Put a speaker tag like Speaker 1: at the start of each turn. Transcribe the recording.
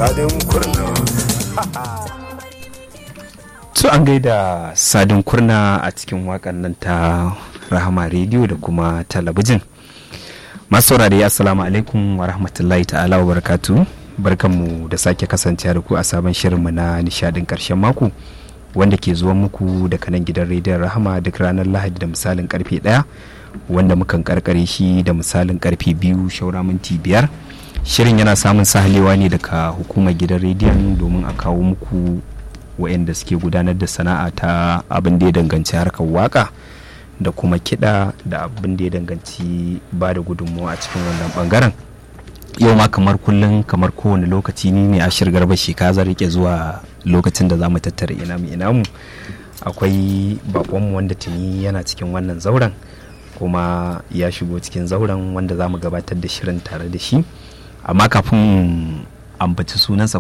Speaker 1: sadin kurna
Speaker 2: to an gaida sadin kurna a cikin wakan nan ta rahama rediyo da kuma talabijin masu saurare assalamu alaikum wa rahmatullahi ta'ala wa barakatu barkanmu da sake kasancewa da ku a sabon shirinmu na nishadin karshen mako wanda ke zuwa muku daga nan gidan rediyon rahama duk ranar lahadi da misalin karfe ɗaya wanda mukan karkare shi da misalin karfe biyu shaura minti biyar shirin yana samun sahalewa ne daga hukumar gidan rediyon domin a kawo muku waɗanda suke gudanar da sana'a ta abin da ya danganci harkar waka da kuma kiɗa da abin da ya danganci ba da gudunmawa a cikin wannan bangaren yau ma kamar kullum kamar kowane lokaci ni ne ashir garba sheka zan rike zuwa lokacin da za mu tattara ina mu ina mu akwai bakonmu wanda tuni yana cikin wannan zauren kuma ya shigo cikin zauren wanda za mu gabatar da shirin tare da shi amma kafin ambaci sunansa